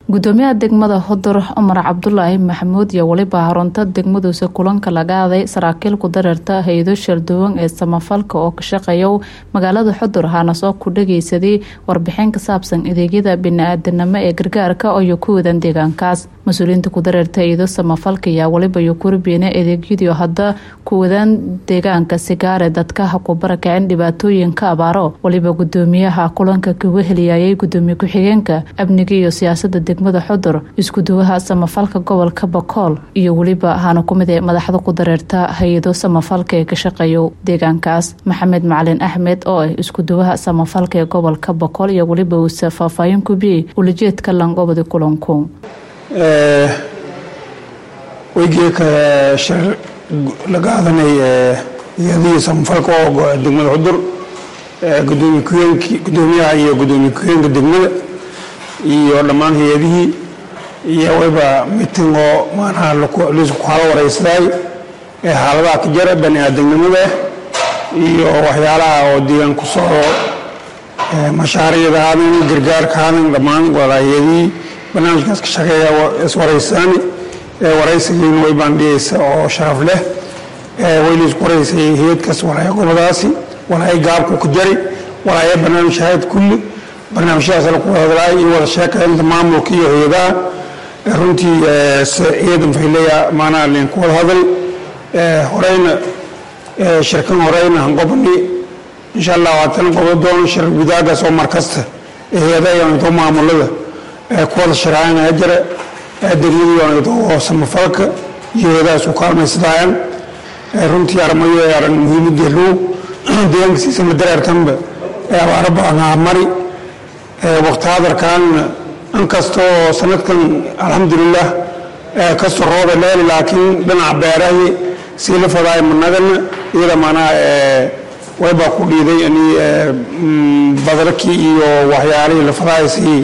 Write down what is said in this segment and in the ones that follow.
gudoomiyaha degmada hodur cumar cabdulaahi maxamuud iyo weliba harunta degmaduusa kulanka laga aaday saraakiil ku dareerta hay-ado sharduwan ee samafalka oo ka shaqeeya magaalada xudur haana soo ku dhageysaday warbixin ka saabsan adeegyada bini-aadanimo ee gargaarka oo ku wadan deegaankaas mas-uuliyiinta ku dareerta hay-ado samafalka ayaa weliba iyo kurbiina adeegyadii hadda ku wadaan deegaanka sigaare dadka ha ku barakacin dhibaatooyinka abaaro weliba gudoomiyaha kulanka kaga heliyayay gudoomiye ku-xigeenka amniga iyo siyaasada degmada xudur iskuduwaha samafalka gobolka bakool iyo weliba haana kumid ee madaxda ku dareerta hay-ado samafalka ee ka shaqeeya deegaankaas maxamed macalin axmed oo ah iskuduwaha samafalka ee gobolka bakool iyo weliba uuse faahfaahin kubiyey ulajeedka langobadi kulanku weygeeka shir laga aadanay hay-adihii samafalka oo degmada xudur gudoomiye ku-heenki gudoomiyaha iyo gudoomiye ku-heenka degmada iyo dhammaan hay-adihii iyo wayba miting oo maanaha laisku halo waraysaday ee xaaladaha ka jara bani aadamnimada iyo waxyaalaha oo deegaan ku soo mashaariicda haadan gargaarka haadan dhammaan wada hay-adihii barnaamijkaas ka shaqeeya iswaraysaani waraysigiina way baandhigaysa oo sharaf leh way laisku waraysay hay-adkaas walaaya gobadaasi walaaya gaabku ka jari walaaya barnaamij hayad kulli barnaamijyadaas la ku hadlaay iyo wada sheekaynta maamulka iyo hay-adaha runtii ciidan fayleya maanaha linku wada hadal horeyna shirkan horeyna hanqobani insha allah waatan qobo doono shir gudaagaas oo markasta hay-adaha iyo maamulada ku wada sharaacana jira degmadii oo samafalka iyo hay-adahaas u kaalmaysadayaan runtii armayo aran muhiimadii low deegaankiisiisa la dareertanba abaaro badanaa mari waqti hadarkaanna inkastoo sanadkan alxamdulilah kasoo rooba leeli laakiin dhinaca beerahi sii la fadaay managana iyada maanaa waybaa ku dhiiday ani badarkii iyo waxyaalihii la fadaay sii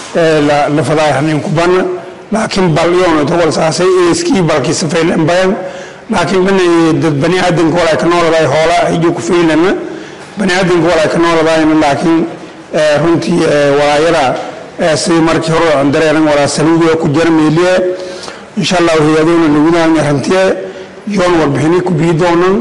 la fadaay hanin kubana laakiin bal iyoona togol saasay eeskii balkii safaylen bayan laakiin dhinaci dad bani aadanka walay ka nooladaay hoola hijo ku faylana bani aadanka walay ka nooladaayna laakiin runtii walaayada sidii markii hore aan dareeran walaa saluudiga ku jira meeliye insha allah hay-adoona lagudahan rantiye yoon warbixini ku bii doonan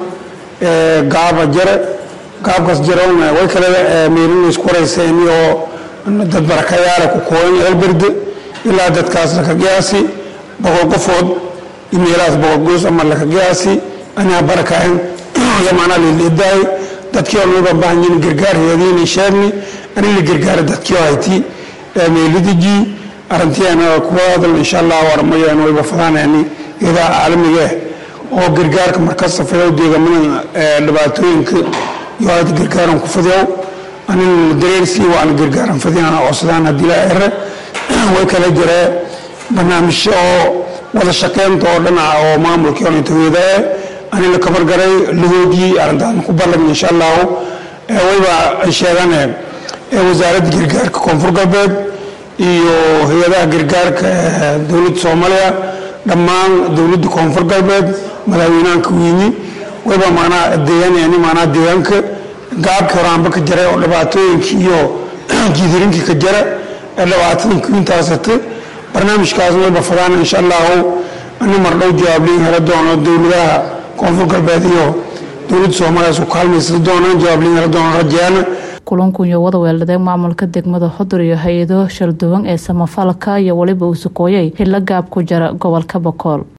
gaaba jare gaabkaas jaroona way kale meelina isku warayseeni oo dad barakayaala ku kooyan eelberde ilaa dadkaas laka qiyaasi boqol qofood imeelahaas boqol goos ama laka qiyaasi anaa barakayan yamaanaa lilidaay dadkii oo noo baahan yihiin gargaar hay-adiina sheegni ani la gargaara dadkii oo hayti meelidiji arrintiana kuwa hadal insha allah warmayaan wayba fadaanayani iyadaa caalamiga ah oo gargaarka markas safayow deegamada dhibaatooyinka iyo hayta gargaaran ku fadyow anin dareersii waana gargaaran fadiyana codsadaan haddii la ere way kala jiree barnaamijyo oo wada shaqeynta oo dhinaca oo maamulkii onitaweedae ani la kabargaray lahoodii arrintaasna ku ballan insha allahu wayba sheegane wasaaradda gargaarka koonfur galbeed iyo hay-adaha gargaarka dowladda soomaaliya dhammaan dowladda koonfur galbeed madaxweynahanka wiini wayba maanaa deegaanayani maanaa deegaanka gaabkii horaanba ka jara oo dhibaatooyinkii iyo jiidirinkii ka jara ee dhibaatadankii intaasata barnaamijkaas wayba fadaan insha allahu ani mardhow jawaabliin hela doono dowladaha koonfur galbeed iyo dowladda soomaaliya su kaalmaysa doonaan jawaabliin hela doono rajeana kulanku iyo wada weeldhadee maamulka degmada xudur iyo hay-ado sharduwan ee samafalka iyo weliba uu sukooyay hilla gaab ku jira gobolka bakool